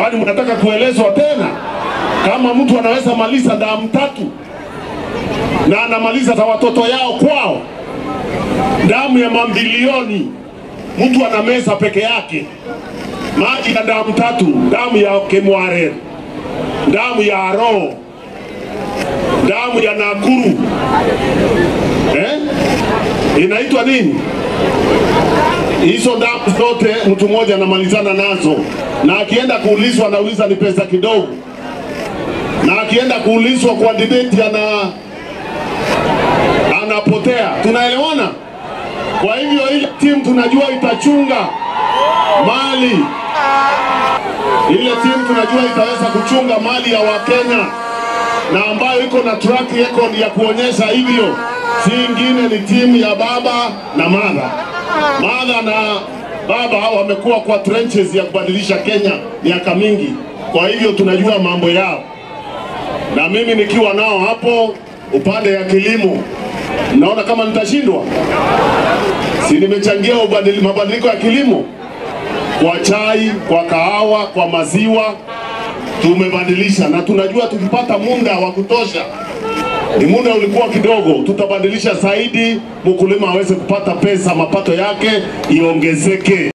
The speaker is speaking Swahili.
Kwani mnataka kuelezwa tena kama mtu anaweza maliza damu tatu na anamaliza za watoto yao kwao, damu ya mambilioni mtu anameza peke yake, maji ya damu tatu, damu ya Kemwarer, damu ya Aroo, damu ya Nakuru eh? inaitwa nini? Hizo damu zote mtu mmoja anamalizana nazo, na akienda kuulizwa anauliza ni pesa kidogo, na akienda kuulizwa kwa debate ana anapotea. Tunaelewana? Kwa hivyo ile timu tunajua itachunga mali, ile timu tunajua itaweza kuchunga mali ya Wakenya na ambayo iko na track record ya kuonyesha hivyo, si ingine ni timu ya baba na madha. Madha na baba wamekuwa kwa trenches ya kubadilisha Kenya miaka mingi, kwa hivyo tunajua mambo yao, na mimi nikiwa nao hapo upande ya kilimo, naona kama nitashindwa si nimechangia ubadili- mabadiliko ya kilimo kwa chai, kwa kahawa, kwa maziwa tumebadilisha, na tunajua tukipata muda wa kutosha, ni muda ulikuwa kidogo, tutabadilisha zaidi, mkulima aweze kupata pesa, mapato yake iongezeke.